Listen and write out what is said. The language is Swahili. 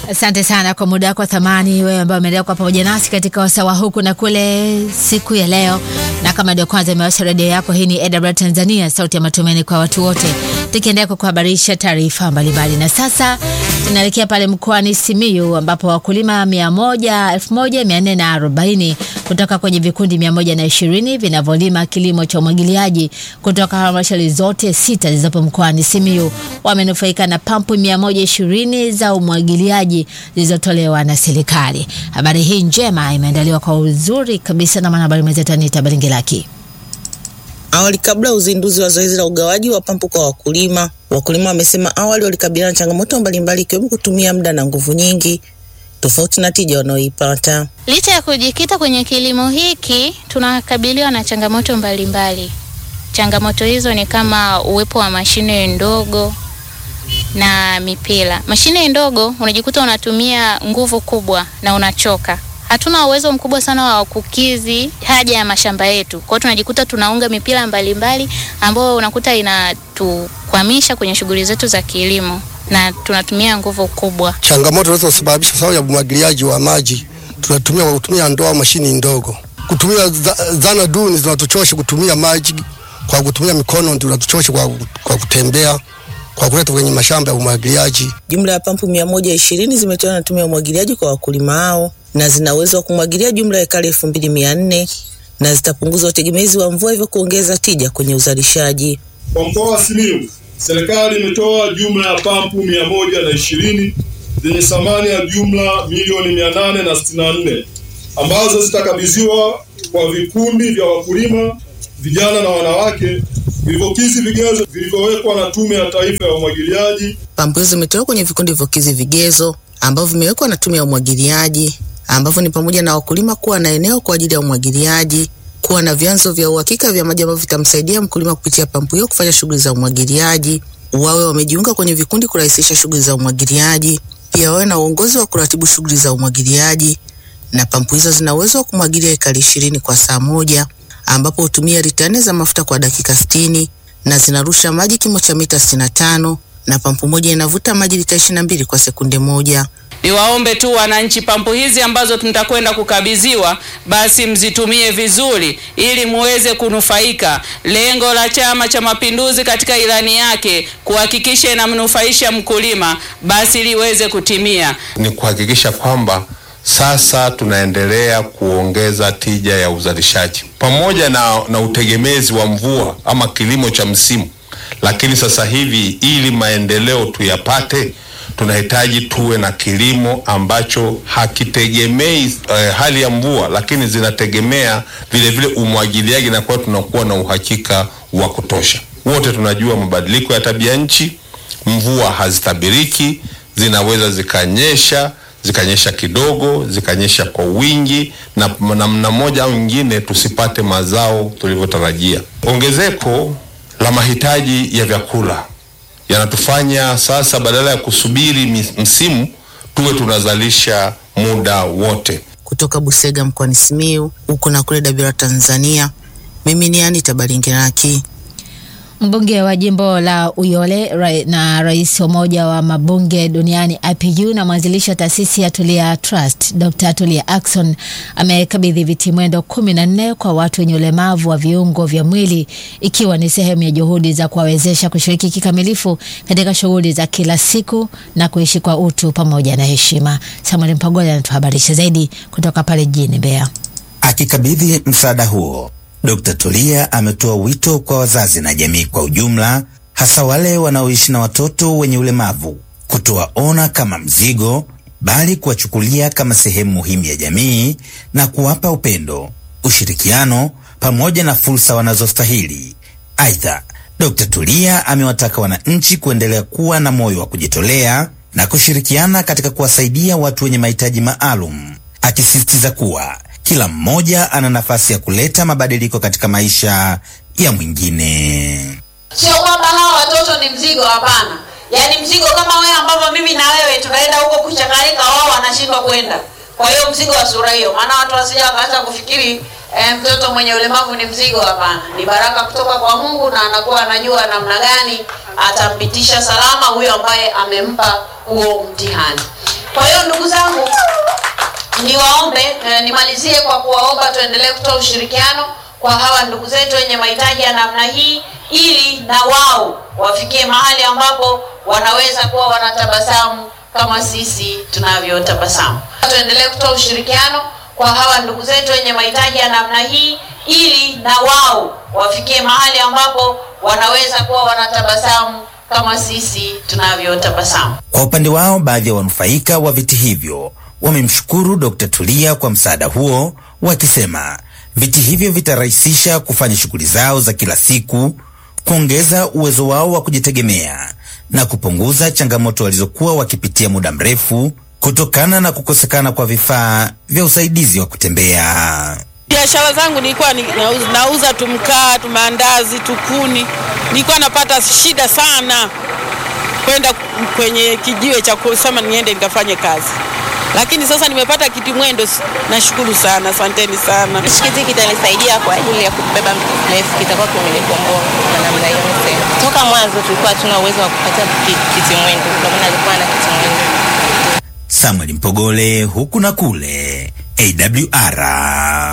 Asante sana kwa muda wako wa thamani, wewe ambaye umeendelea kuwa pamoja nasi katika wasawa huku na kule siku ya leo. Na kama ndio kwanza imewasha redio yako, hii ni AWR Tanzania, sauti ya matumaini kwa watu wote, tukiendelea kukuhabarisha taarifa mbalimbali. Na sasa tunaelekea pale mkoani Simiyu ambapo wakulima 100 1440 kutoka kwenye vikundi 120 vinavyolima kilimo cha umwagiliaji kutoka halmashauri zote sita zilizopo mkoani Simiyu wamenufaika na pampu 120 za umwagiliaji zilizotolewa na serikali. Habari hii njema imeandaliwa kwa uzuri kabisa na mwanahabari mwenzetu Anita Balingilaki. Awali, kabla ya uzinduzi wa zoezi la ugawaji wa pampu kwa wakulima, wakulima wamesema awali walikabiliana na changamoto mbalimbali ikiwemo kutumia muda na nguvu nyingi tofauti na tija wanaoipata. Licha ya kujikita kwenye kilimo hiki, tunakabiliwa na changamoto mbalimbali mbali. Changamoto hizo ni kama uwepo wa mashine ndogo na mipira. Mashine ndogo unajikuta unatumia nguvu kubwa na unachoka. Hatuna uwezo mkubwa sana wa kukizi haja ya mashamba yetu. Kwa hiyo tunajikuta tunaunga mipira mbalimbali ambayo unakuta inatukwamisha kwenye shughuli zetu za kilimo na tunatumia nguvu kubwa. Changamoto zinazosababisha sababu ya umwagiliaji wa maji, tunatumia kwa kutumia ndoo au mashini ndogo. Kutumia zana duni zinatuchosha kutumia maji kwa kutumia mikono, tunatuchosha kwa, kwa kutembea kwa kuleta kwenye mashamba ya umwagiliaji. Jumla ya pampu mia moja ishirini zimetolewa na tume ya umwagiliaji kwa wakulima hao na zina uwezo wa kumwagilia jumla ya ekari elfu mbili mia nne na zitapunguza utegemezi wa mvua, hivyo kuongeza tija kwenye uzalishaji. Kwa mkoa wa Simiyu, serikali imetoa jumla ya pampu mia moja na ishirini zenye thamani ya jumla milioni mia nane na sitini na nne ambazo zitakabidhiwa kwa vikundi vya wakulima vijana na wanawake vilivyokizi vigezo vilivyowekwa na Tume ya Taifa ya Umwagiliaji. Pampu hizo zimetolewa kwenye vikundi vilivyokizi vigezo ambavyo vimewekwa na Tume ya Umwagiliaji, ambavyo ni pamoja na wakulima kuwa na eneo kwa ajili ya umwagiliaji, kuwa na vyanzo vya uhakika vya maji ambavyo vitamsaidia mkulima kupitia pampu hiyo kufanya shughuli za umwagiliaji, wawe wamejiunga kwenye vikundi kurahisisha shughuli za umwagiliaji, pia wawe na uongozi wa kuratibu shughuli za umwagiliaji. Na pampu hizo zina uwezo wa kumwagilia ekari ishirini kwa saa moja ambapo hutumia lita nne za mafuta kwa dakika sitini na zinarusha maji kimo cha mita sitini na tano na pampu moja inavuta maji lita ishirini na mbili kwa sekunde moja. Niwaombe tu wananchi, pampu hizi ambazo tutakwenda kukabidhiwa, basi mzitumie vizuri ili muweze kunufaika. Lengo la Chama cha Mapinduzi katika ilani yake kuhakikisha inamnufaisha mkulima, basi liweze kutimia, ni kuhakikisha kwamba sasa tunaendelea kuongeza tija ya uzalishaji pamoja na, na utegemezi wa mvua ama kilimo cha msimu. Lakini sasa hivi ili maendeleo tuyapate, tunahitaji tuwe na kilimo ambacho hakitegemei eh, hali ya mvua, lakini zinategemea vile vile umwagiliaji, na kwa tunakuwa na uhakika wa kutosha. Wote tunajua mabadiliko ya tabia nchi, mvua hazitabiriki, zinaweza zikanyesha zikanyesha kidogo, zikanyesha kwa wingi, na namna moja au nyingine tusipate mazao tulivyotarajia. Ongezeko la mahitaji ya vyakula yanatufanya sasa, badala ya kusubiri msimu, tuwe tunazalisha muda wote. Kutoka Busega mkoani Simiyu, huko na kule Dabira, Tanzania, mimi ni Anita Balingiraki. Mbunge wa jimbo la Uyole ra na rais wa umoja wa mabunge duniani IPU na mwanzilishi wa taasisi ya Tulia Trust Dr. Tulia Ackson amekabidhi viti mwendo kumi na nne kwa watu wenye ulemavu wa viungo vya mwili ikiwa ni sehemu ya juhudi za kuwawezesha kushiriki kikamilifu katika shughuli za kila siku na kuishi kwa utu pamoja na heshima. Samuel Mpagola anatuhabarisha zaidi kutoka pale jijini Mbeya. Akikabidhi msaada huo Dkt. Tulia ametoa wito kwa wazazi na jamii kwa ujumla, hasa wale wanaoishi na watoto wenye ulemavu, kutowaona kama mzigo, bali kuwachukulia kama sehemu muhimu ya jamii na kuwapa upendo, ushirikiano pamoja na fursa wanazostahili. Aidha, Dkt. Tulia amewataka wananchi kuendelea kuwa na moyo wa kujitolea na kushirikiana katika kuwasaidia watu wenye mahitaji maalum, akisisitiza kuwa kila mmoja ana nafasi ya kuleta mabadiliko katika maisha ya mwingine. Sio kwamba hawa watoto ni mzigo, hapana. Yaani mzigo kama wewe ambavyo mimi na wewe tunaenda huko kuchakarika, wao wanashindwa kwenda. Kwa hiyo mzigo wa sura hiyo, maana watu wasija wakaanza kufikiri eh, mtoto mwenye ulemavu ni mzigo. Hapana, ni baraka kutoka kwa Mungu, na anakuwa anajua namna gani atampitisha salama huyo ambaye amempa huo mtihani. Kwa hiyo ndugu zangu, niwaombe eh, nimalizie kwa kuwaomba tuendelee kutoa ushirikiano kwa hawa ndugu zetu wenye mahitaji ya namna hii, ili na wao wafikie mahali ambapo wanaweza kuwa wanatabasamu kama sisi tunavyotabasamu. Tuendelee kutoa ushirikiano kwa hawa ndugu zetu wenye mahitaji ya namna hii, ili na wao wafikie mahali ambapo wanaweza kuwa wanatabasamu kama sisi tunavyotabasamu. Kwa upande wao, baadhi ya wanufaika wa viti hivyo wamemshukuru Dkt. Tulia kwa msaada huo, wakisema viti hivyo vitarahisisha kufanya shughuli zao za kila siku, kuongeza uwezo wao wa kujitegemea na kupunguza changamoto walizokuwa wakipitia muda mrefu kutokana na kukosekana kwa vifaa vya usaidizi wa kutembea. Biashara zangu nilikuwa ni- nauza, nauza tu mkaa tu maandazi tu kuni, nilikuwa napata shida sana kwenda kwenye kijiwe cha kusema niende nikafanye kazi, lakini sasa nimepata kiti mwendo, s- nashukuru sana, asanteni sana. Kiti kitanisaidia kwa ajili ya kubeba mtu mrefu, kitakuwa kimenikomboa kwa namna hiyo. niseme. Toka mwanzo tulikuwa hatuna uwezo wa kupata ki- kiti mwendo, ndio maana alikuwa na kiti mwendo. Samuel Mpogole, huku na kule, AWR.